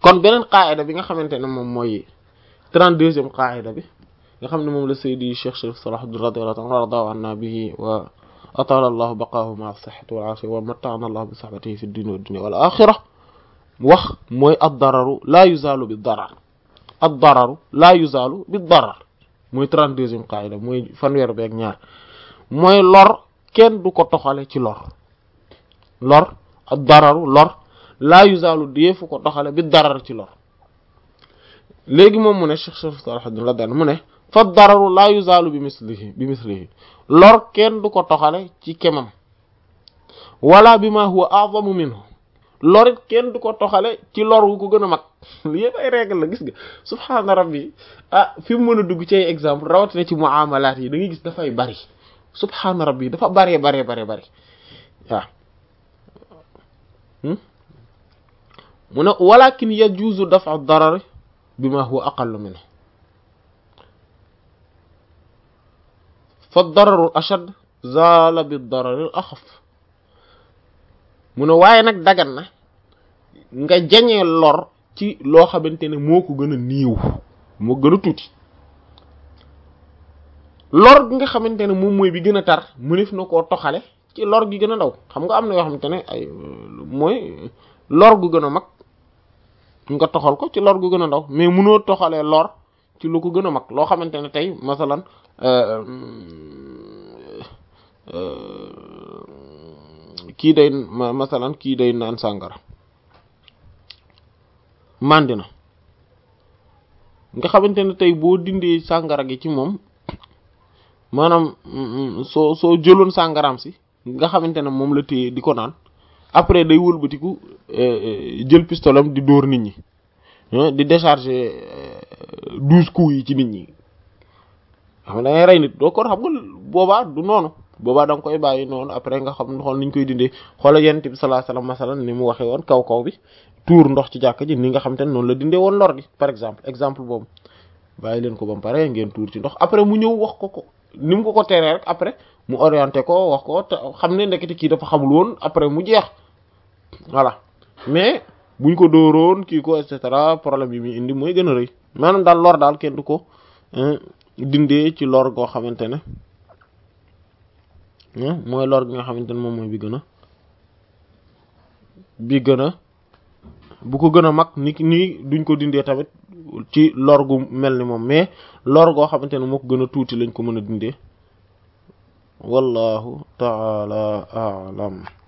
kon beneen qaayida bi nga xamante ne moom mooy trente-deuxième qaayida bi nga xam ne moom la Seydi Cheikh Sharif Salahuddin radiyallahu anhu warda anna bihi wa atala allahu baqaahu ma'a sihhati wal afiya wa matta'ana allahu bi sahbatihi fi dunya wad dunya wal akhirah wax mooy ad-dararu la yuzalu bi darar ad-dararu la yuzalu bi darar mooy trente-deuxième qaayida mooy fanweer beeg ñaar mooy lor kenn du ko toxale ci lor lor ad-dararu lor la yuzalu deefu ko toxale bi darar ci lor léegi moom mu ne Cheikh Sharif Salahuddin radiyallahu mu ne fa dararu la yuzalu bi mislihi bi mislihi lor kenn du ko toxale ci kemam wala bi ma huwa a'zamu minhu lorit kenn du ko toxale ci lor wu ko gën a mag li yëpp ay règle la gis nga subhaana rabbi ah fi mu mën a dugg ci ay exemple rawatina ci muamalaat yi da ngay gis dafay bari subhaana rabbi dafa baree baree baree bari waaw mu ne walakin yajuzu daf'u darar bi ma huwa aqallu minhu fa dararu ashad zaala bi dararil axaf mu ne waaye nag dagan na nga jañee lor ci loo xamante ne moo ko gën a niiw moo gën a tuuti lor gi nga xamante ne moom mooy bi gën a tar mënef na koo toxale ci lor gi gën a ndaw xam nga am na yoo xamante ne ay mooy lor gu gën a mag nga toxal ko ci lor gu gën a ndaw mais mënoo toxalee lor ci lu ko gën a mag loo xamante ne tey masalan kii day masalan kii day naan sàngara màndi na nga xamante ne tey boo dindee sàngara gi ci moom maanaam soo soo jëloon sàngaraam si nga xamante ne moom la téye di ko naan après day wëlbatiku jël pistolam di dóor nit ñi di décharger douze coups yi ci nit ñi xam nga da ngay rey nit doo ko xam nga boobaa du noonu boobaa da nga koy bàyyi noonu après nga xam xool niñ koy dindee xoola yonent bi sallallahu alayhi wasallam masalan ni mu waxee woon kaw kaw bi tuur ndox ci jàkk ji ni nga xam te ne noonu la dindee woon lor gi par exemple exemple boobu bàyyi leen ko ba mu pare ngeen tuur ci ndox après mu ñëw wax ko ko ni mu ko ko teree rek après mu orienté ko wax ko te xam ne ndekete kii dafa xamul woon après mu jeex voilà mais buñ ko dóoroon kii ko et cetera problème yi muy indi mooy gën a rëy maanaam daal lor daal kenn du ko dindee ci lor goo xamante ne mooy lor gi nga xamante ne moom mooy bi gën a bi gën a bu ko gën a mag ni nii duñ ko dindee tamit ci lor gu mel ni moom mais lor goo xamante ne moo ko gën a tuuti lañ ko mën a dindee wallahu taala aalam